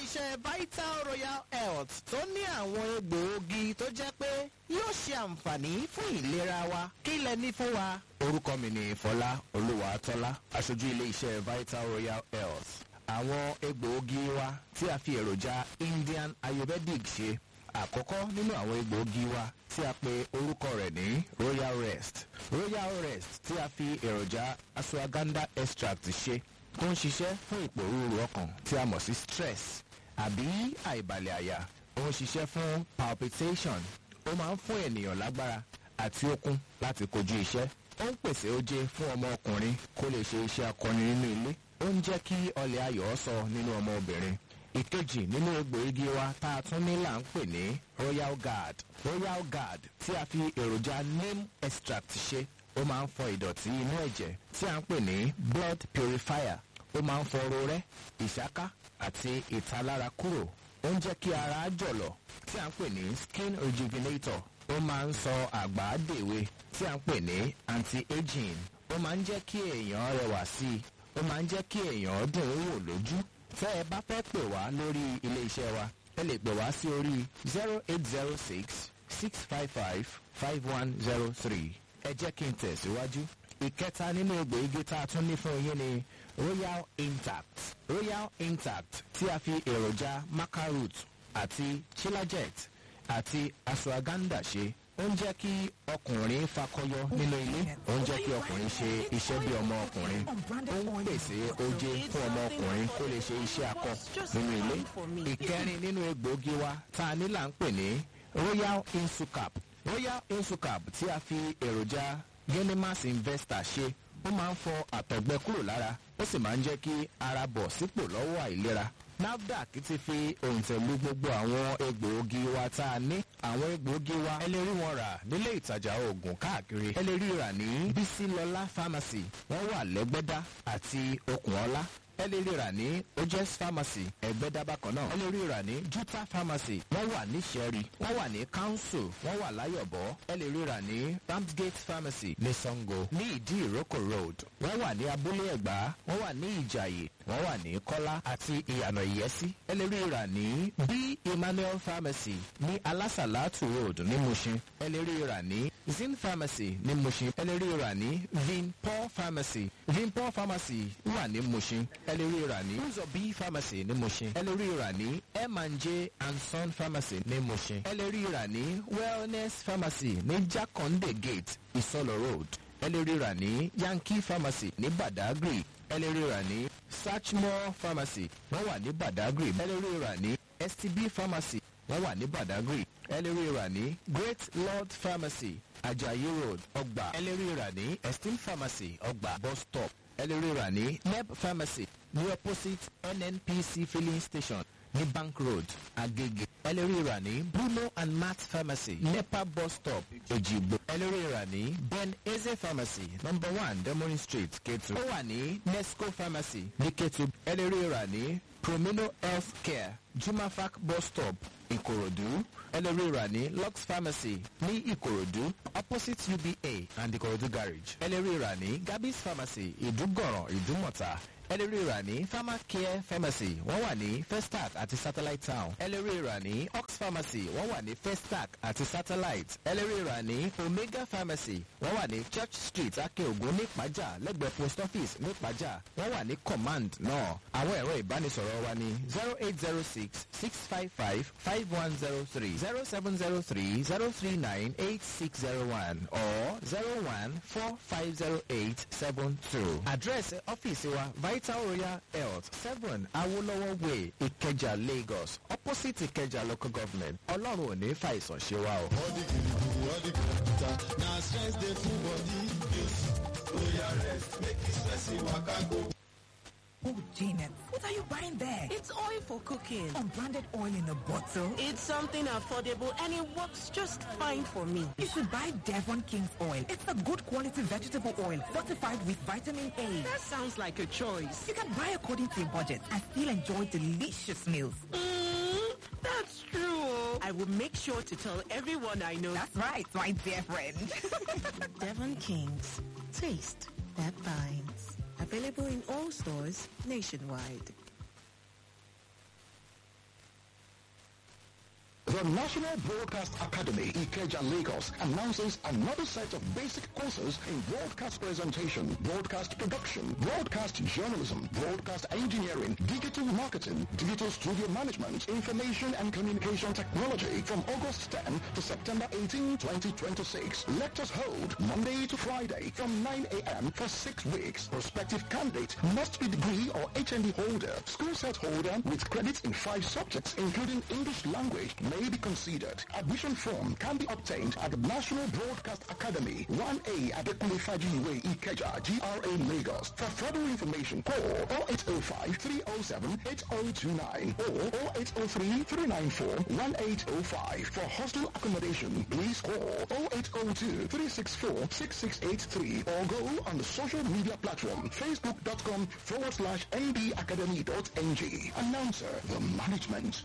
iléeṣẹ́ vital royal health tó ní àwọn egbòogi tó jẹ́ pé yóò ṣe àǹfààní fún ìlera wa kí lẹ ní fún wa. orúkọ mi ni fọlá olúwàtọ́lá aṣojú iléeṣẹ́ vital royal health àwọn egbòogi wa tí a fi èròjà indian ayurvedic ṣe àkọ́kọ́ nínú àwọn egbòogi wa tí a pe orúkọ rẹ̀ ní royal rest royal rest tí a fi èròjà ashwagandha extract ṣe tó ń ṣiṣẹ́ fún ìpòrúurú ọkàn tí a mọ̀ sí stress àbí àìbalẹ̀ àyà ó ń ṣiṣẹ́ fún palpitation ó máa ń fún ènìyàn lágbára àti okun láti kojú iṣẹ́ ó ń pèsè oje fún ọmọ ọkùnrin kó lè ṣe iṣẹ́ akọni nínú ilé ó ń jẹ́ kí ọlẹ̀ ayọ̀ sọ nínú ọmọ obìnrin ìkejì nínú egbòogi wa tá a tún ní là ń pè ní royal guard royal guard tí a fi èròjà neem extract ṣe ó máa ń fọ ìdọ̀tí inú ẹ̀jẹ̀ tí a ń pè ní blood purifier ó máa ń fọ rorẹ́ ìṣáká àti ìtalára kúrò ó ń jẹ́ kí ara jọ̀lọ̀ tí a ń pè ní skin rejuvenator ó máa ń sọ àgbàdèwe tí a ń pè ní anti-aging ó máa ń jẹ́ kí èèyàn rẹwà sí i ó máa ń jẹ́ kí èèyàn dùn ún wò lójú tẹ́ ẹ bá fẹ́ pè wá lórí ilé iṣẹ́ wa ẹ lè pè wá sí orí zero eight zero six six five five five one zero three ẹ jẹ́ kí n tẹ̀síwájú. ìkẹta nínú egbòogi tá a tún ní fún yín ni royal intact royal intact tí a fi èròjà macaroot àti chilajet àti ashwagandha ṣe ó ń jẹ́ kí ọkùnrin fakọyọ nínú ilé ó ń jẹ́ kí ọkùnrin ṣe iṣẹ́ bí ọmọ ọkùnrin ó ń pèsè oje fún ọmọ ọkùnrin kó lè ṣe iṣẹ́ akọ nínú ilé ìkẹrin nínú egbòogi wa tá a ní là ń pè ní royal insucap royal insucap tí a fi èròjà genimas investor ṣe ó máa ń fọ àtọ̀gbẹ kúrò lára ó sì máa ń jẹ́ kí ara bọ̀ sípò lọ́wọ́ àìlera nafdac ti fi òǹtẹ̀lú gbogbo àwọn egbòogi wa tá a ní àwọn egbòogi wa ẹ lè rí wọn rà nílé ìtajà oògùn káàkiri ẹ lè rí rà ní bísílọlá pharmacy wọ́n wà lẹ́gbẹ́dá àti okùnọ́lá ẹ lè rí rà ní ojes pharmacy ẹgbẹ́dá bákan náà ẹ lè rí rà ní juta pharmacy wọ́n wà ní sẹ́rí wọ́n wà ní council wọ́n wà láyọ̀bọ̀ ẹ lè rí rà ní ramsgate pharmacy ní sango ní ìdí ìrókò road wọ́n wà ní abúlé ẹ̀gbá wọ́n wà ní ìjàyè wọ́n wà ní kọ́lá àti ìyànà ìyẹ́sí ẹ lè rí rà ní b emmanuel pharmacy ní alásàlátù road ní mushin ẹ lè rí rà ní zin pharmacy ní mushin ẹ lè rí rà ní vinpol pharmacy vinpol pharmacy wà ní mushin ẹ lè rí rà ní uzo b pharmacy ní mushin ẹ lè rí rà ní m&j and son pharmacy ní mushin ẹ lè rí rà ní wellness pharmacy ní jakonde gate ìsọlọ road ẹ lè rí rà ní yankee pharmacy ní badagry ẹ lè rí rà ní Sachmore pharmacy wọ́n wà ní Badagry ẹ lè rí rà ní STB pharmacy wọ́n wà ní Badagry ẹ lè rí rà ní Great Lord pharmacy Ajayi road ọgbà ẹ lè rí rà ní Esteem pharmacy ọgbà bus stop ẹ lè rí rà ní Neb pharmacy ní opposite NNPC filling station ní Bank road Agege ẹ lè rí rà ní Bruno and Matt pharmacy Nepa bus stop Ejigbo ẹ lè rí rà ní Ben Eze pharmacy number one Demorin street Ketu ó wà ní Nesco pharmacy ní Ketu ẹ lè rí rà ní Promino health care Jumafac bus stop Ìkòròdú ẹ lè rí rà ní Lux pharmacy ní Ìkòròdú opposite UBA and Ìkòròdú garage ẹ lè rí rà ní Gabis pharmacy Ìdúgọ̀ràn Ìdúmọ̀tà ẹ lè rí rà ní pharmacare pharmacy wọ́n wà ní festac àti satellite town ẹ lè rí rà ní ox pharmacy wọ́n wà ní festac àti satellite ẹ lè rí rà ní omega pharmacy wọ́n wà ní church street akeogun nípàjà lẹ́gbẹ̀ẹ́ post office nípàjà wọ́n wà ní command náà àwọn ẹ̀rọ ìbánisọ̀rọ̀ wa ní zero eight zero six six five five five one zero three zero seven zero three zero three nine eight six zero one or zero one four five zero eight seven two address ọ́fíìsì wa vital royal health seven awolowo way ìkẹjà lagos opposite ìkẹjà local government ọlọ́run ò ní fàìsàn ṣe wa o. All the gidigidi, all the kìtìkìtà, na stress dey full body. Use royal rest, make the stress waka go. Oh, Janet, what are you buying there? It's oil for cooking. Unbranded oil in a bottle? It's something affordable and it works just fine for me. You should buy Devon King's oil. It's a good quality vegetable oil fortified with vitamin A. That sounds like a choice. You can buy according to your budget and still enjoy delicious meals. Mm, that's true. I will make sure to tell everyone I know. That's right, my dear friend. Devon Kings. Taste that binds. Available in all stores nationwide. The National Broadcast Academy, Ikeja, Lagos, announces another set of basic courses in broadcast presentation, broadcast production, broadcast journalism, broadcast engineering, digital marketing, digital studio management, information and communication technology from August 10 to September 18, 2026. Lectures hold Monday to Friday from 9 a.m. for six weeks. Prospective candidate must be degree or HND holder, school set holder with credits in five subjects, including English language, may be considered. Admission form can be obtained at the National Broadcast Academy, 1A at the Way, Ikeja, GRA Lagos. For further information, call 0805 307 8029 or 0803 394 1805. For hostel accommodation, please call 0802 364 6683 or go on the social media platform facebook.com forward slash ndacademy.ng. Announcer, the management.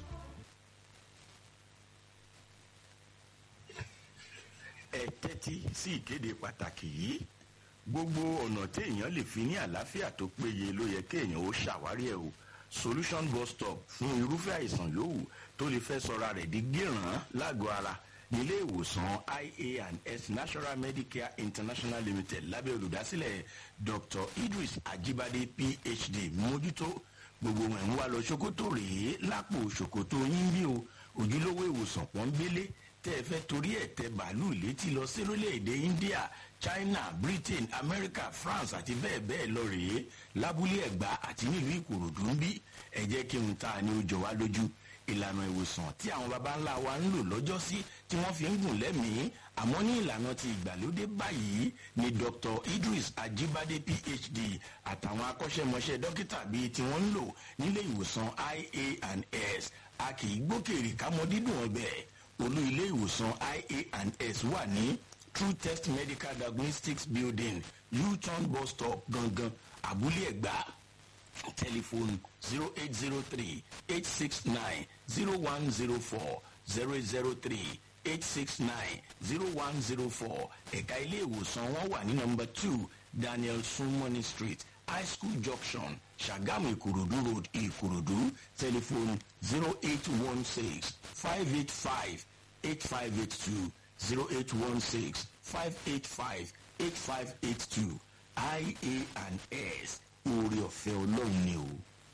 ẹ tẹ́tí sí ìkéde pàtàkì yìí gbogbo ọ̀nà téèyàn lè fi ní àlàáfíà tó péye ló yẹ kéèyàn ó ṣàwárí ẹ̀ o solution bus stop fún irúfẹ́ àìsàn yòówù tó lè fẹ́ sọra rẹ̀ di gíràn lágọ̀ọ́ ara nílé ìwòsàn ia and s national medicare international limited lábẹ́ olùdásílẹ̀ dr idris ajibade phd mójútó gbogbo ẹ̀ ń wá lọ ṣòkòtò rèé lápò ṣòkòtò yín bí o ojúlówó ìwòsàn pọ́nbélé tẹ́ ẹ fẹ́ torí ẹ̀ tẹ bàálù létí lọ sí orílẹ̀-èdè india china britain america france àti bẹ́ẹ̀ bẹ́ẹ̀ lọ rèé lábúlé ẹ̀gbá àti nílùú ìkòròdú ń bí ẹ jẹ́ kí n ta ni ó jọ wá lójú ìlànà ìwòsàn tí àwọn baba ńlá wa ń lò lọ́jọ́sí tí wọ́n fi ń gùn lẹ́mìí àmọ́ ní ìlànà ti ìgbàlódé báyìí ni dr idris ajibade phd àtàwọn akọ́ṣẹ́mọṣẹ́ dókítà bíi tí wọ́n ń lò nílé ìwòsàn ia and s a kì í gbókèrè kámọ́ dídùn ọbẹ̀ olú ilé ìwòsàn ia and s wà ní true test medical diagnostics building u-turn bus stop gangan abúlé ẹ̀gbá telephone 0803 869 0104 003 869 0104 ẹ̀ka ilé ìwòsàn wọn wà ní nọmba two daniel sumoni street high school junction sagamu ìkòròdú road ìkòròdú telephone 0816 585 8582 0816 585 8582 ia and s oore ọ̀fẹ́ ọlọ́run ni o.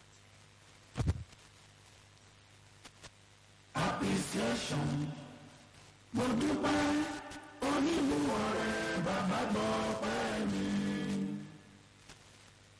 appreciation mo dúpẹ́ onímú ọ̀rẹ́ bàbá gbọ́ pẹ́ mi.